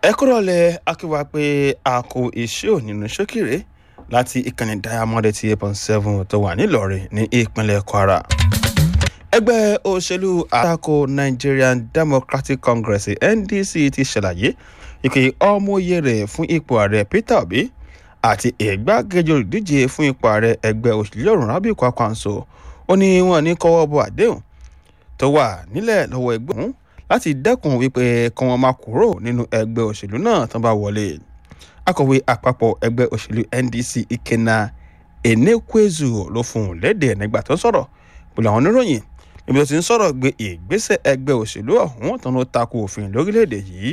ẹ kúrò lẹ akíwá pé a kò iṣẹ́ ò nínú ṣókìrè láti ìkànnì diamond eighty eight point seven tó wà nílọrin ní ìpínlẹ̀ kwara ẹgbẹ́ òṣèlú àtakò nigerian democratic congress ndc ti ṣàlàyé ìpè ọmọye rẹ̀ fún ipò ààrẹ peter obi àti ìgbákejì olùdíje fún ipò ààrẹ ẹgbẹ́ òṣèlú ọ̀run rábì kwakwanso ó ní wọn ní kọ́wọ́ bọ àdéhùn tó wà nílẹ̀ lọ́wọ́ ẹgbẹ́ ọ̀hún láti dẹ́kun wípé kí wọ́n máa kúrò nínú ẹgbẹ́ òṣèlú náà tán bá wọlé akọ̀wé àpapọ̀ ẹgbẹ́ òṣèlú ndc ikenna enekwezu ló fún un léde nígbà tó sọ̀rọ̀ pẹ̀lú àwọn oníròyìn níbi tó ti ń sọ̀rọ̀ gbé ìgbésẹ̀ ẹgbẹ́ òṣèlú ọ̀hún tán ló takò òfin lórílẹ̀‐èdè yìí.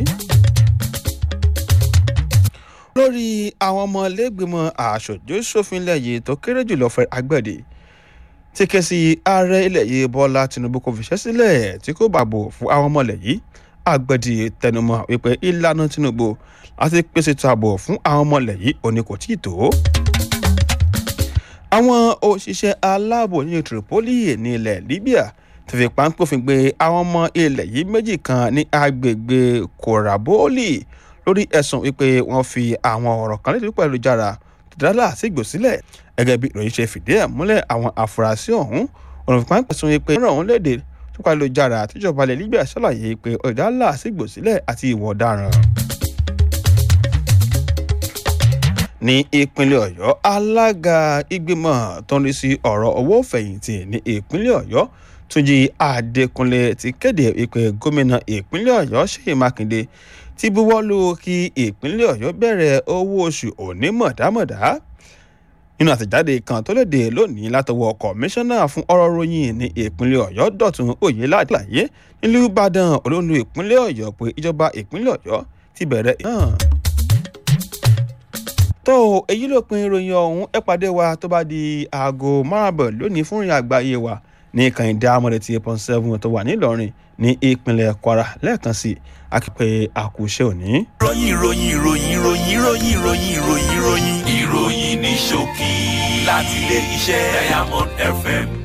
lórí àwọn ọmọ lẹ́gbẹ̀mọ aṣojú ṣòfin ilẹ̀ yìí tó kéré jùlọ fẹ́ agbẹ̀dẹ ti ké sí ààrẹ ilẹ̀ yìí bọ́lá tinubu kò fiṣẹ́ sílẹ̀ tí kò bá bò fún àwọn ọmọ ilẹ̀ yìí agbẹ̀dẹ tẹnumọ́ wípé ìlànà tinubu láti pèsè ètò ààbò fún àwọn ọmọ ilẹ̀ yìí òní kò tíì tó. àwọn òṣìṣẹ́ aláàbò ní tripoli ní ilẹ̀ libya ti fi páńpófin gbé àwọn ọmọ ilẹ̀ yìí méjì kan ní agbègbè koraboli lórí ẹ̀sùn wípé wọ́n fi àwọn ọ̀rọ̀ kan lédè pẹ̀lú jára dálà sígbò sílẹ̀ gẹ́gẹ́ bí ìròyìn ṣe fìdí ẹ̀ múlẹ̀ àwọn afurasí ọ̀hún ọ̀nà ìpínpẹ̀sùn wípé wọ́n ràn wọ́n léde tó pẹ̀lú jára àtijọba ilẹ̀ libya ṣàlàyé pé ọ̀dálà sígbò sílẹ̀ àti ìwọ̀ ọ̀daràn. ní ìpínlẹ̀ ọ̀yọ́ alága ìgbìmọ̀ tó ń rí sí ọ̀rọ̀ owó fẹ̀yìntì ní ìpínlẹ̀ ọ̀yọ́ túnjí adékúnlé ti kéde ìpè gómìnà ìpínlẹ̀ ọ̀yọ́ ṣèyí mákindé ti buwọ́lù kí ìpínlẹ̀ ọ̀yọ́ bẹ̀rẹ̀ owó oṣù onímọ̀dámọ̀dá nínú àtẹ̀jáde kan tó léde lónìí látọwọ́ kọmíṣánná fún ọ̀rọ̀ ròyìn ní ìpínlẹ̀ ọ̀yọ́ dọ̀tun oyèládàyé nílùú ìbàdàn olóńdó ìpínlẹ̀ ọ̀yọ́ pé ìjọba ìpínlẹ̀ ọ̀yọ́ ti bẹ̀rẹ̀ náà tó èyí ló pin ìròyìn ọ̀hún ẹ pàdé wa tó bá di aago márùn-ún lónìí fún ìrìn àgbáyé wa ní ìkànnì diamond eighty eight point seven tó wà nílọrin ní ìpínlẹ̀ kwara lẹ́ẹ̀kan sí akípẹ́ àkùṣe òní. ìròyìn ìròyìn ìròyìn ìròyìn ìròyìn ìròyìn ìròyìn ìròyìn ìròyìn ní ṣókí láti ilé iṣẹ́ diamond fm